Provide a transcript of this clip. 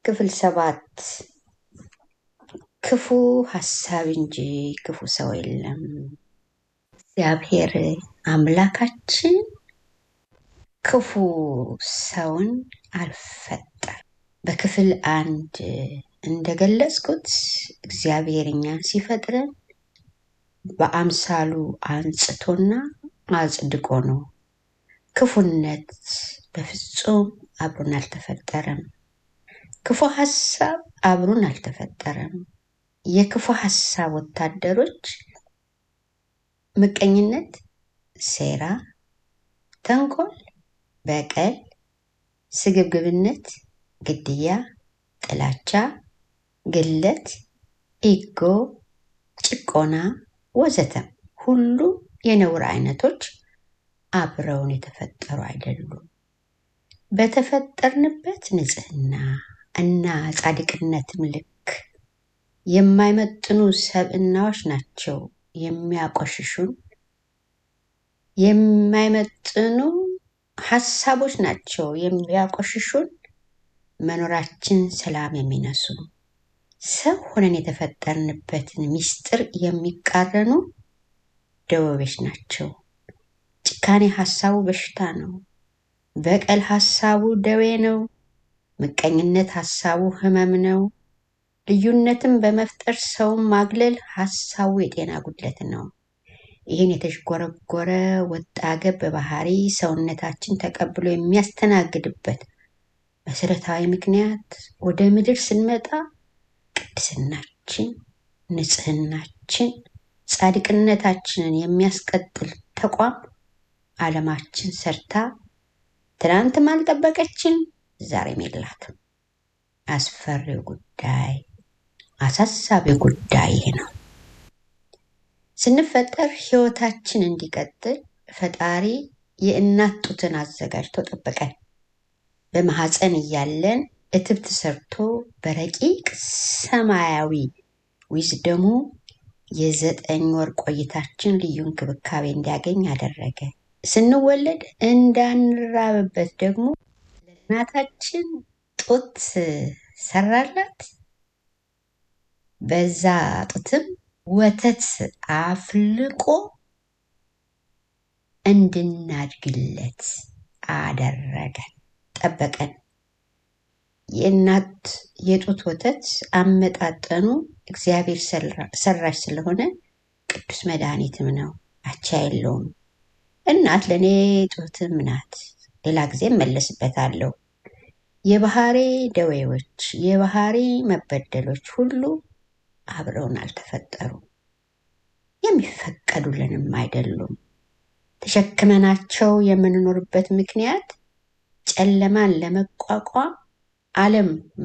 ክፍል ሰባት ክፉ ሀሳብ እንጂ ክፉ ሰው የለም። እግዚአብሔር አምላካችን ክፉ ሰውን አልፈጠረም። በክፍል አንድ እንደገለጽኩት እግዚአብሔር እኛን ሲፈጥረን በአምሳሉ አንጽቶና አጽድቆ ነው። ክፉነት በፍጹም አብሮን አልተፈጠረም። ክፉ ሀሳብ አብሮን አልተፈጠረም። የክፉ ሀሳብ ወታደሮች ምቀኝነት፣ ሴራ፣ ተንኮል፣ በቀል፣ ስግብግብነት፣ ግድያ፣ ጥላቻ፣ ግለት፣ ኢጎ፣ ጭቆና ወዘተ ሁሉ የነውር አይነቶች አብረውን የተፈጠሩ አይደሉም። በተፈጠርንበት ንጽህና እና ጻድቅነትም ልክ የማይመጥኑ ሰብእናዎች ናቸው የሚያቆሽሹን። የማይመጥኑ ሀሳቦች ናቸው የሚያቆሽሹን። መኖራችን ሰላም የሚነሱ ሰው ሆነን የተፈጠርንበትን ምስጢር የሚቃረኑ ደወቤች ናቸው። ጭካኔ ሀሳቡ በሽታ ነው። በቀል ሀሳቡ ደዌ ነው። ምቀኝነት ሀሳቡ ህመም ነው። ልዩነትን በመፍጠር ሰውን ማግለል ሀሳቡ የጤና ጉድለት ነው። ይህን የተዥጎረጎረ ወጣ ገብ ባህሪ ሰውነታችን ተቀብሎ የሚያስተናግድበት መሰረታዊ ምክንያት ወደ ምድር ስንመጣ ቅድስናችን፣ ንጽህናችን፣ ጻድቅነታችንን የሚያስቀጥል ተቋም ዓለማችን ሰርታ ትናንትም አልጠበቀችን፣ ዛሬም የላትም። አስፈሪው ጉዳይ አሳሳቢው ጉዳይ ይሄ ነው። ስንፈጠር ህይወታችን እንዲቀጥል ፈጣሪ የእናት ጡትን አዘጋጅቶ ጠበቀን። በማህፀን እያለን እትብት ሰርቶ በረቂቅ ሰማያዊ ዊዝደሙ የዘጠኝ ወር ቆይታችን ልዩ እንክብካቤ እንዲያገኝ አደረገ። ስንወለድ እንዳንራብበት ደግሞ ለእናታችን ጡት ሰራላት። በዛ ጡትም ወተት አፍልቆ እንድናድግለት አደረገ፣ ጠበቀን። የእናት የጡት ወተት አመጣጠኑ እግዚአብሔር ሰራሽ ስለሆነ ቅዱስ መድኃኒትም ነው፣ አቻ የለውም። እናት ለእኔ ጡትም ናት። ሌላ ጊዜ እመለስበታለሁ። የባህሪ ደዌዎች፣ የባህሪ መበደሎች ሁሉ አብረውን አልተፈጠሩም፣ የሚፈቀዱልንም አይደሉም። ተሸክመናቸው የምንኖርበት ምክንያት ጨለማን ለመቋቋም ዓለም